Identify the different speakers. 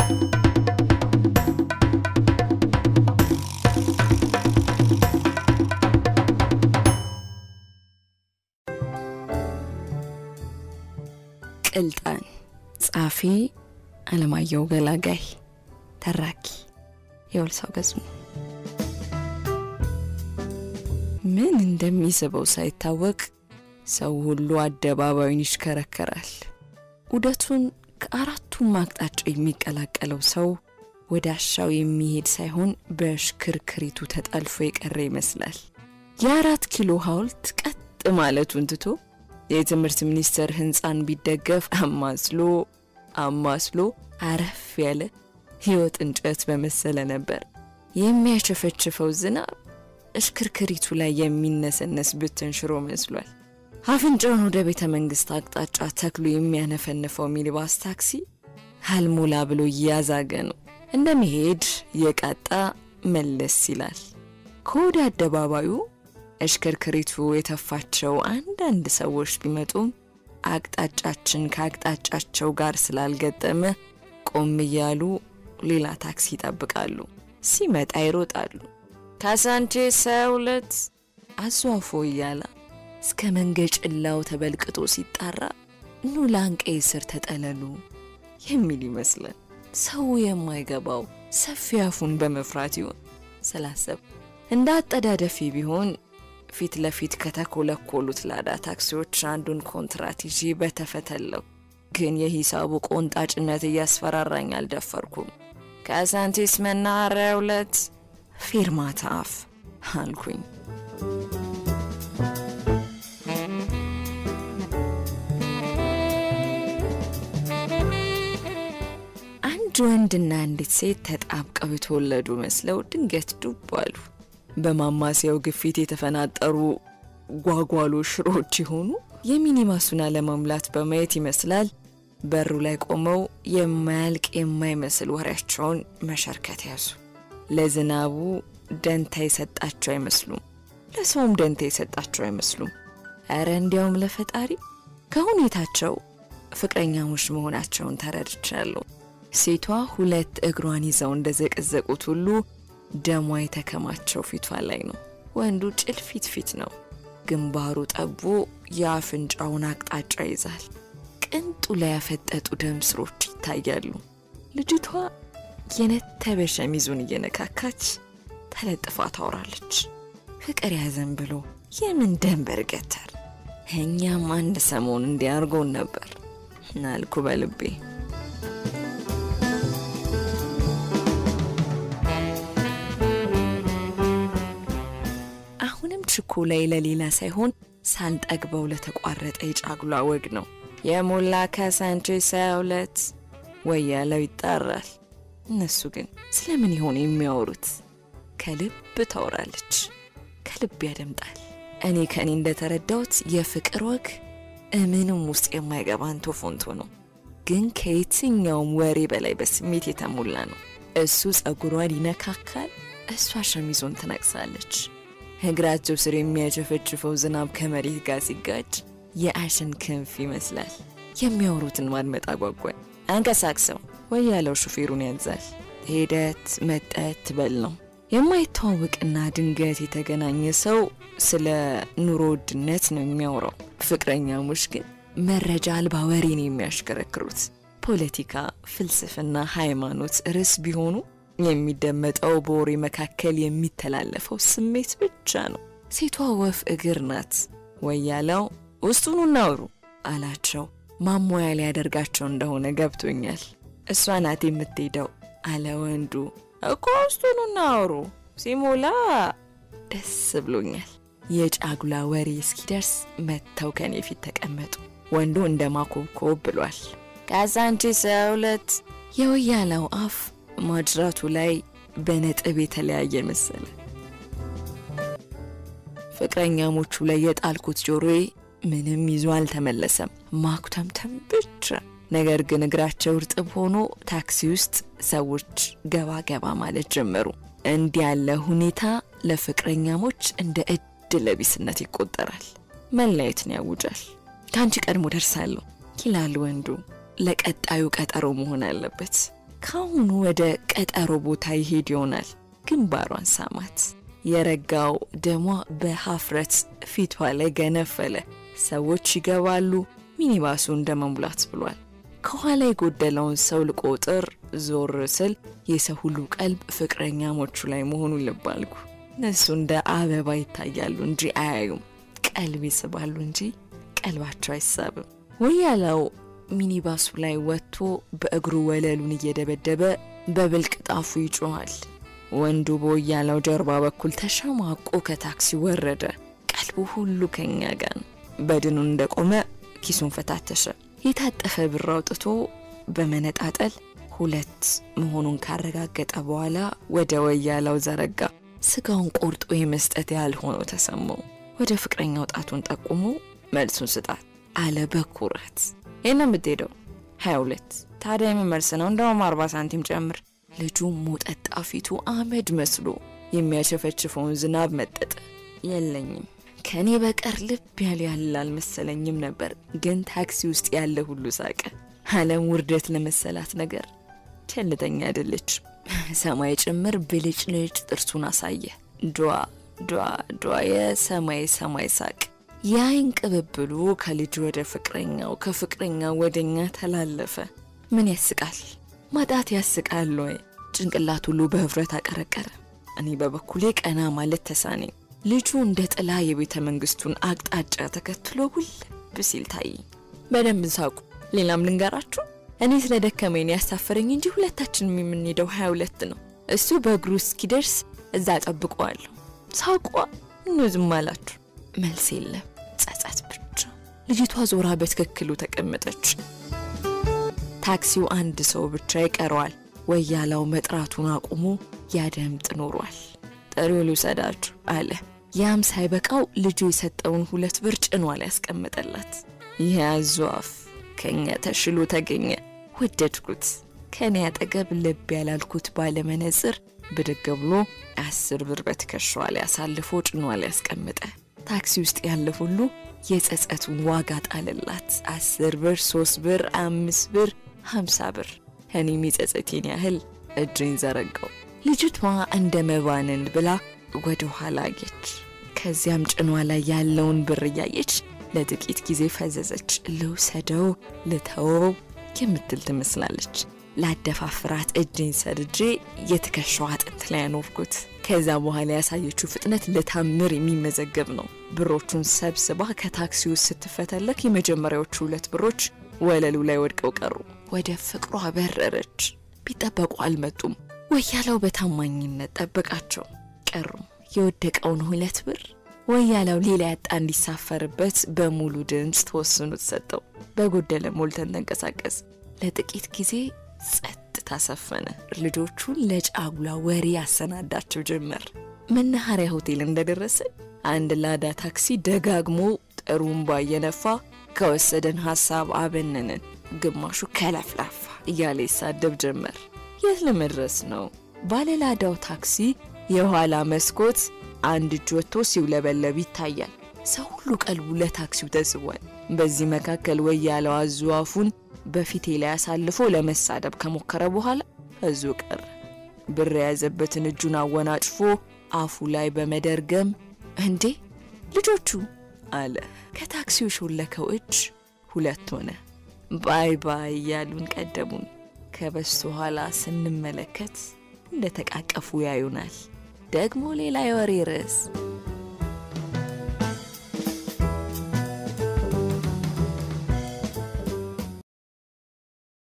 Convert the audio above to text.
Speaker 1: ቅልጣን ጸሐፊ አለማየሁ ገላጋይ ተራኪ የወልሳው ገጹ ምን እንደሚስበው ሳይታወቅ ሰው ሁሉ አደባባዩን ይሽከረከራል። ዑደቱን ከአራቱም አቅጣጫ የሚቀላቀለው ሰው ወደ አሻው የሚሄድ ሳይሆን በሽክርክሪቱ ተጠልፎ የቀረ ይመስላል። የአራት ኪሎ ሐውልት ቀጥ ማለቱን ትቶ የትምህርት ሚኒስቴር ሕንፃን ቢደገፍ አማስሎ አማስሎ አረፍ ያለ ሕይወት እንጨት በመሰለ ነበር። የሚያቸፈችፈው ዝናብ እሽክርክሪቱ ላይ የሚነሰነስ ብትን ሽሮ መስሏል። አፍንጫውን ወደ ቤተ መንግሥት አቅጣጫ ተክሎ የሚያነፈንፈው ሚኒባስ ታክሲ አልሞላ ብሎ እያዛገ ነው። እንደሚሄድ የቃጣ መለስ ይላል። ከወደ አደባባዩ እሽክርክሪቱ የተፋቸው አንዳንድ ሰዎች ቢመጡም አቅጣጫችን ከአቅጣጫቸው ጋር ስላልገጠመ ቆም እያሉ ሌላ ታክሲ ይጠብቃሉ። ሲመጣ ይሮጣሉ። ካሳንቼስ ሁለት አዟፎ እያለ እስከ መንገጭላው ተበልቅጦ ሲጣራ ኑ ላንቀይ ስር ተጠለሉ የሚል ይመስላል። ሰው የማይገባው ሰፊ አፉን በመፍራት ይሆን ስላሰብ እንደ አጠዳደፊ ቢሆን ፊት ለፊት ከተኮለኮሉት ላዳ ታክሲዎች አንዱን ኮንትራት ይዤ በተፈተለው። ግን የሂሳቡ ቆንጣጭነት እያስፈራራኝ አልደፈርኩም። ከሳንቲስ መናኸሪያ ሁለት ፌርማታ አፍ አልኩኝ። አንድ ወንድና አንዲት ሴት ተጣብቀው የተወለዱ መስለው ድንገት ዱብ አሉ። በማማሲያው ግፊት የተፈናጠሩ ጓጓሎ ሽሮች የሆኑ የሚኒባሱን አለመሙላት በማየት ይመስላል በሩ ላይ ቆመው የማያልቅ የማይመስል ወሬያቸውን መሸርከት ያዙ። ለዝናቡ ደንታ የሰጣቸው አይመስሉም፣ ለሰውም ደንታ የሰጣቸው አይመስሉም። እረ እንዲያውም ለፈጣሪ ከሁኔታቸው ፍቅረኛሞች መሆናቸውን ተረድቻለሁ። ሴቷ ሁለት እግሯን ይዘው እንደዘቀዘቁት ሁሉ ደሟ የተከማቸው ፊቷ ላይ ነው። ወንዱ ጭልፊት ፊት ነው። ግንባሩ ጠቦ የአፍንጫውን አቅጣጫ ይዛል። ቅንጡ ላይ ያፈጠጡ ደም ስሮች ይታያሉ። ልጅቷ የነተበ ሸሚዙን እየነካካች ተለጥፋ ታወራለች። ፍቅር ያዘን ብሎ የምን ደንበር ገተር። እኛም አንድ ሰሞን እንዲያርጎን ነበር ናልኩ በልቤ። አሁንም ችኮላይ ለሌላ ሳይሆን ሳልጠግበው ለተቋረጠ የጫጉላ ወግ ነው። የሞላ ካሳንቼስ ሁለት ወያለው ይጣራል። እነሱ ግን ስለምን ይሆን የሚያወሩት? ከልብ ታወራለች፣ ከልብ ያደምጣል። እኔ ከእኔ እንደተረዳሁት የፍቅር ወግ እምንም ውስጥ የማይገባ አንቶ ፎንቶ ነው፣ ግን ከየትኛውም ወሬ በላይ በስሜት የተሞላ ነው። እሱ ጸጉሯን ይነካካል፣ እሷ ሸሚዞን ትነቅሳለች። እግራቸው ስር የሚያጨፈጭፈው ዝናብ ከመሬት ጋር ሲጋጭ የአሸን ክንፍ ይመስላል። የሚያወሩትን ማድመጥ አጓጓኝ። አንቀሳቅሰው ወይ ያለው ሹፌሩን ያዛል። ሄደት መጠት ትበል ነው። የማይተዋወቅና ድንገት የተገናኘ ሰው ስለ ኑሮ ውድነት ነው የሚያወራው። ፍቅረኛሞች ግን መረጃ አልባ ወሬን የሚያሽከረክሩት ፖለቲካ፣ ፍልስፍና፣ ሃይማኖት ርዕስ ቢሆኑ የሚደመጠው በወሬ መካከል የሚተላለፈው ስሜት ብቻ ነው። ሴቷ ወፍ እግር ናት። ወያለው ውስጡኑ እናውሩ አላቸው። ማሟያ ሊያደርጋቸው እንደሆነ ገብቶኛል። እሷ ናት የምትሄደው አለ ወንዱ። እኮ ውስጡኑ እናውሩ ሲሞላ ደስ ብሎኛል። የጫጉላ ወሬ እስኪደርስ መጥተው ከኔ ፊት ተቀመጡ። ወንዱ እንደ ማኮብኮብ ብሏል። ካሳንቺስ ሁለት የወያለው አፍ ማጅራቱ ላይ በነጥብ የተለያየ መሰለ። ፍቅረኛሞቹ ላይ የጣልኩት ጆሮዬ ምንም ይዞ አልተመለሰም፣ ማኩተምተም ብቻ። ነገር ግን እግራቸው እርጥብ ሆኖ ታክሲ ውስጥ ሰዎች ገባ ገባ ማለት ጀመሩ። እንዲህ ያለ ሁኔታ ለፍቅረኛሞች እንደ እድለ ቢስነት ይቆጠራል፣ መለየትን ያውጃል። ከአንቺ ቀድሞ ደርሳለሁ ይላል ወንዱ። ለቀጣዩ ቀጠሮ መሆን አለበት። ከአሁኑ ወደ ቀጠሮ ቦታ ይሄድ ይሆናል። ግንባሯን ሳማት። የረጋው ደሟ በሀፍረት ፊቷ ላይ ገነፈለ። ሰዎች ይገባሉ። ሚኒባሱ እንደ መሙላት ብሏል። ከኋላ የጎደለውን ሰው ልቆጥር ዞር ስል የሰው ሁሉ ቀልብ ፍቅረኛሞቹ ላይ መሆኑን ልብ አልኩ። እነሱ እንደ አበባ ይታያሉ እንጂ አያዩም። ቀልብ ይስባሉ እንጂ ቀልባቸው አይሳብም። ወያላው ሚኒባሱ ላይ ወጥቶ በእግሩ ወለሉን እየደበደበ በብልቅ ጣፉ ይጮኋል። ወንዱ በወያላው ጀርባ በኩል ተሸማቆ ከታክሲ ወረደ። ቀልቡ ሁሉ ከኛ ጋር ነው። በድኑን እንደቆመ ኪሱን ፈታተሸ። የታጠፈ ብር አውጥቶ በመነጣጠል ሁለት መሆኑን ካረጋገጠ በኋላ ወደ ወያላው ዘረጋ። ስጋውን ቆርጦ የመስጠት ያህል ሆኖ ተሰማው። ወደ ፍቅረኛው ጣቱን ጠቁሞ መልሱን ስጣት አለ በኩራት። ይህን የምትሄደው ሀያ ሁለት ታዲያ የምመልስ ነው እንደውም አርባ ሳንቲም ጨምር። ልጁ ሞጠጣ ፊቱ አመድ መስሎ የሚያሸፈችፈውን ዝናብ መጠጠ። የለኝም ከእኔ በቀር ልብ ያለ ያለ አልመሰለኝም ነበር፣ ግን ታክሲ ውስጥ ያለ ሁሉ ሳቀ። አለም ውርደት ለመሰላት ነገር ቸልተኛ አይደለች። ሰማይ ጭምር ብልጭልጭ ጥርሱን አሳየ። ዷ ዷ ዷ የሰማይ ሰማይ ሳቅ። የአይን ቅብብሉ ከልጅ ወደ ፍቅረኛው ከፍቅረኛው ወደኛ ተላለፈ። ምን ያስቃል? ማጣት ያስቃል ወይ? ጭንቅላት ሁሉ በህፍረት አቀረቀረ። እኔ በበኩሌ ቀና ማለት ተሳነኝ። ልጁ እንደ ጥላ የቤተ መንግስቱን አቅጣጫ ተከትሎ ውልብ ሲል ታየኝ። በደንብ ሳቁ። ሌላም ልንገራችሁ፣ እኔ ስለ ደከመኝ ያሳፈረኝ እንጂ ሁለታችንም የምንሄደው ሀያ ሁለት ነው። እሱ በእግሩ እስኪደርስ እዛ ጠብቀዋለሁ። ሳቋ እኑ ዝም አላችሁ። መልስ የለም፣ ጸጸት ብቻ። ልጅቷ ዞራ በትክክሉ ተቀመጠች። ታክሲው አንድ ሰው ብቻ ይቀረዋል። ወያላው መጥራቱን አቁሞ ያደምጥ ኖሯል። ጥሪው ልውሰዳችሁ አለ። ያም ሳይበቃው ልጁ የሰጠውን ሁለት ብር ጭኗ ላይ ያስቀመጠላት። ይህ አዞ አፍ ከኛ ተሽሎ ተገኘ። ወደድኩት። ከኔ አጠገብ ልብ ያላልኩት ባለመነጽር ብድግ ብሎ አስር ብር በትከሻዋ ላይ አሳልፎ ጭኗ ላይ ያስቀመጠ። ታክሲ ውስጥ ያለ ሁሉ የጸጸቱን ዋጋ ጣለላት። አስር ብር፣ ሶስት ብር፣ አምስት ብር፣ ሀምሳ ብር። እኔም የጸጸቴን ያህል እጅን ዘረጋው። ልጅቷ እንደ መባንን ብላ ወደ ኋላ አየች። ከዚያም ጭኗ ላይ ያለውን ብር እያየች ለጥቂት ጊዜ ፈዘዘች። ልውሰደው ልተወው የምትል ትመስላለች። ላደፋፍራት እጅን ሰድጄ የትከሻዋ አጥንት ላይ ያኖርኩት። ከዛ በኋላ ያሳየችው ፍጥነት ለታምር የሚመዘገብ ነው። ብሮቹን ሰብስባ ከታክሲ ውስጥ ስትፈተለክ የመጀመሪያዎቹ ሁለት ብሮች ወለሉ ላይ ወድቀው ቀሩ። ወደ ፍቅሯ በረረች። ቢጠበቁ አልመጡም። ወያላው በታማኝነት ጠበቃቸው። ቀሩ። የወደቀውን ሁለት ብር ወያላው ሌላ ያጣ እንዲሳፈርበት በሙሉ ድምፅ ተወስኖት ሰጠው። በጎደለ ሞልተን ተንቀሳቀስ። ለጥቂት ጊዜ ጸጥታ ሰፈነ። ልጆቹን ለጫጉላ ወሬ ያሰናዳቸው ጀመር። መናኸሪያ ሆቴል እንደደረሰ አንድ ላዳ ታክሲ ደጋግሞ ጥሩምባ እየነፋ ከወሰደን ሀሳብ አበነንን። ግማሹ ከለፍላፋ እያለ ይሳደብ ጀመር። የት ለመድረስ ነው? ባለላዳው ታክሲ የኋላ መስኮት አንድ እጅ ወጥቶ ሲውለበለብ ይታያል። ሰው ሁሉ ቀልቡ ለታክሲው ተስቧል። በዚህ መካከል ወያለው አዙ አፉን በፊቴ ላይ አሳልፎ ለመሳደብ ከሞከረ በኋላ እዙ ቀረ። ብር የያዘበትን እጁን አወናጭፎ አፉ ላይ በመደርገም እንዴ ልጆቹ አለ። ከታክሲው ሾለከው እጅ ሁለት ሆነ። ባይ ባይ እያሉን ቀደሙን። ከበስተኋላ ስንመለከት እንደተቃቀፉ ያዩናል። ደግሞ ሌላ የወሬ ርዕስ